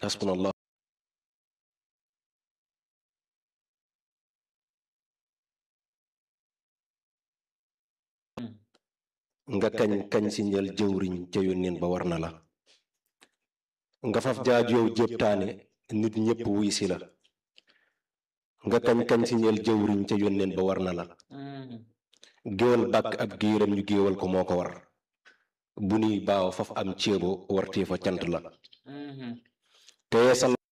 hasbunallah nga kañ kañ si njël jëwriñ ca yónneen ba war na la nga faf jaajow jéptaane nit ñépp wuy si la nga kañ kañ si njël jëwriñ ca yónneen ba war na la géwal bàkk ab giiram ñu géewal ko moo ko war bu nuy baaw faf am ceebo wartee fa cant la te yeesal